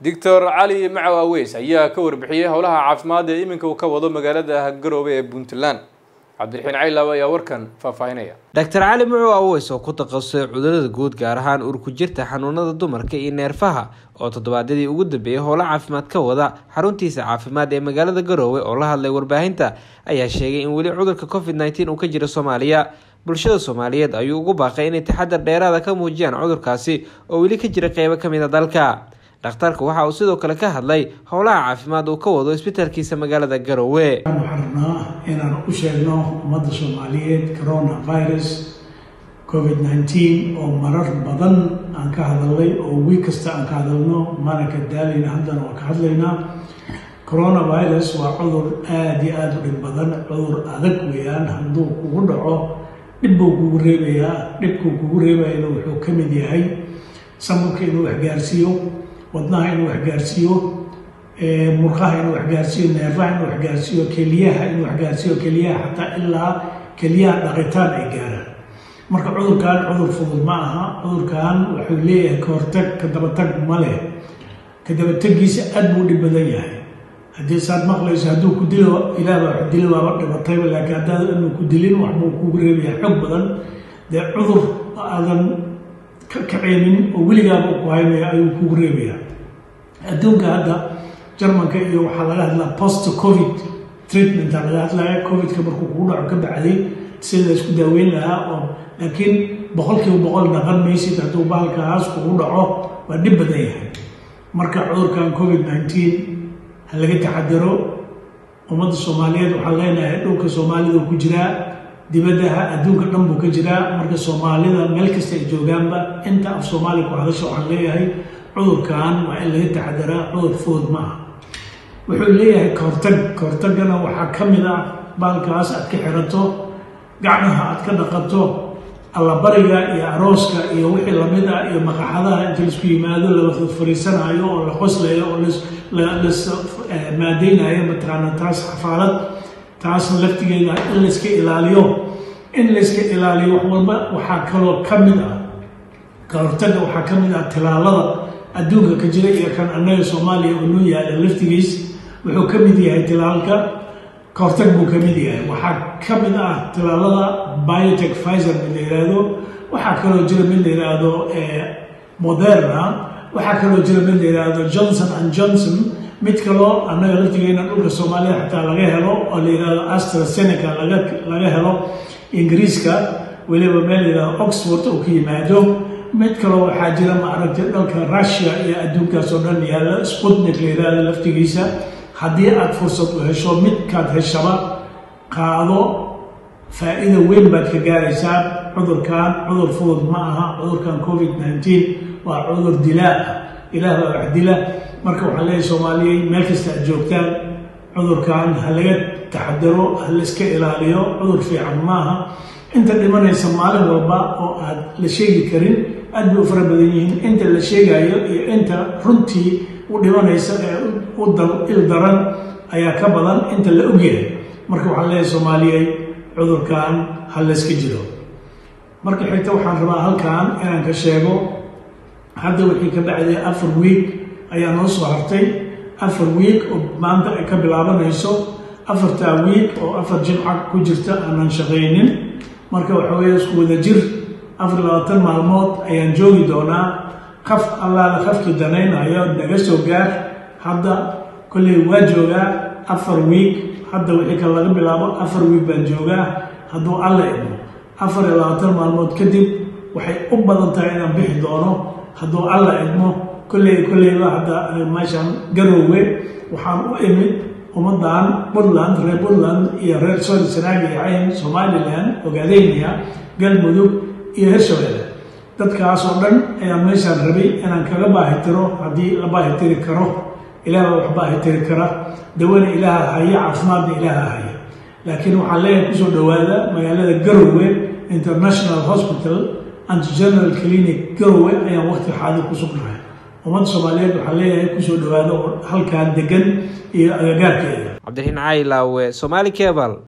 doctor cali macaw aweys ayaa ka warbixiyey howlaha caafimaad ee iminka uu ka wado magaalada garoobe ee puntland cabdiraxiin caylaab ayaa warkan faahfaahinaya doctor cali mucow aweys oo ku takhasusay cudurada guud gaar ahaan urku jirta xanuunada dumarka iyo neerfaha oo toddobaadyadii ugu dambeeyay howlo caafimaad ka wada xaruntiisa caafimaad ee magaalada garoowe oo la hadlay warbaahinta ayaa sheegay in weli cudurka covid nneteen uu ka jiro soomaaliya bulshada soomaaliyeed ayuu ugu baaqay inay taxadar dheeraada ka muujiyaan cudurkaasi oo weli ka jira qeybo kamid a dalka dhakhtarka waxa uu sidoo kale ka hadlay howlaha caafimaad uu ka wado isbitaalkiisa magaalada garoowe waxaan rabnaa inaan u sheegno ummadda soomaaliyeed coronavirus covid nneteen oo marar badan aan ka hadalnay oo wiig kasta aan ka hadalno mana ka daalayna haddana waa ka hadlaynaa coronavirus waa cudur aada iyo aada u dhib badan cudur adag weeyaan hadduu kugu dhaco dhib buu kugu reebayaa dhibkuu kugu reebayana wuxuu ka mid yahay samurka inuu waxgaarsiiyo wadnaha inuu waxgaarsiiyo murqaha inuu waxgaarsiiyo neerfaha inuu waxgaarsiiyo keliyaha inuu waxgaarsiiyo keliyaha xataa ilaa keliyaha dhaqitaan ay gaaraan marka cudurkan cudur fudud ma aha cudurkan wuxuu leeyahay kahortag ka dabatag ma leh ka dabatagiisa aad buu dhib badan yahay haddii saad maqlayso hadduu ku dilo ilaah baa wax dili waaba dhibatayba laakiin haddaad inuu ku dilin waxbuu kugu reebayaa xoog badan dee cudur aadan ka kaceynin oo weligaaba ku haynaya ayuu kugu reebayaa adduunka hadda jarmanka iyo waxaa laga hadlaa post covid treatmenta laga hadlaya covidka markuu kugu dhaco ka bacday sida la isku daaweyn lahaa oo laakiin boqolkiiba boqol dhaqan maysid hadduu bahalkaas kugu dhaco waa dhib badan yahay marka cudurkan covid nneteen ha laga taxadaro ummadda soomaaliyeed waxaan leenahay dhulka soomaalida ku jiraa dibaddaha adduunka dhan buu ka jiraa marka soomaalida meel kasta ay joogaanba inta af soomaaliya ku hadasha waxaan leeyahay cudurkan waa in laga taxadaraa cudur fudud ma aha wuxuu leeyahay kahortag kahortagana waxaa ka mid ah baalkaas aad ka xirato gacmaha aad ka dhaqato allabariga iyo arooska iyo wixii lamid ah iyo maqaxadaha inta laisku yimaado la fariisanaayo oo la qoslayo oo las maadeynayo mataqaana taas xafaalad taasna laftigeeda in layska ilaaliyo in layska ilaaliyo wax walba waxaa kaloo ka mid ah kahortaga waxaa ka mid ah tilaalada adduunka ka jira iyo kan annaga soomaaliya oo noo yaala laftigiis wuxuu ka mid yahay tilaalka kahortag buu ka mid yahay waxaa ka mid ah tilaalada biotech pfizer mid la yidhaahdo waxaa kaloo jira mid la yidhaahdo moderna waxaa kaloo jira mid la yidhaahdo johnson and johnson mid kaloo annaga laftigeena dhulka soomaalida xataa laga helo oo la yidhaahdo astraseneca laga helo ingiriiska weliba meel la yidhahdo oxford oo ka yimaado mid kaloo waxaa jira maaragtay dhalka russia iyo adduunkaas oo dhan yaalla sputnik la yidhaahdo laftigiisa haddii aada fursad u hesho midkaad heshaba qaado faa-iida weyn baad ka gaaraysaa cudurkan cudur fudud ma aha cudurkan covid nneteen waa cudur dilaa ah ilaah baa wax dila marka waxaan leeyahay soomaaliyey meel kasta aad joogtaan cudurkan ha laga taxadaro ha layska ilaaliyo cudur fiican maaha inta dhimanaysa maalin walba oo aad la sheegi karin aad bay u fara badan yihiin inta la sheegayo iyo inta runtii u dhimanaysa ee u il daran ayaa ka badan inta la ogyahay marka waxaan leeyahay soomaaliyey cudurkan ha layska jiro marka xigta waxaan rabaa halkan inaan ka sheego hadda wixii ka bacday afar wiig ayaa noo soo hartay afar wiig oo maanta ay ka bilaabanayso afartaa wiig oo afar jimca ku jirta aanan shaqaynin marka waxa weeye isku wada jir afar labaatan maalmood ayaan joogi doonaa qaf allaala qafkii danaynayo naga soo gaar hadda kolley waa joogaa afar wiig hadda wixii kale laga bilaabo afar wiig baan joogaa hadduu alla idmo afar iyo labaatan maalmood kadib waxay u badan tahay inaan bixi doono hadduu alla idmo kolley kolleyba hadda meeshaan garoowe waxaan u imid ummadan puntland reer puntland iyo reer soli sanaagi iyo cayn somalilan ogaadeyniya galmudug iyo hirshabelle dadkaas oo dhan ayaan meeshaan rabay inaan kaga baahitiro haddii la baahitiri karo ilaah baa wax baahitiri kara dawana ilaaha haya caafimaadna ilaaha haya laakiin waxaan leeyahay kusoo dhowaada magaalada garowe international hospital and general clinic garowe ayaan waqti xaadir ku sugnahay ummadda soomaaliyeed waxaan leeyahay kusoo dhowaada oo halkaan degan iyo agagaarkeeda cabdiraxiin caylaawe somaali cebal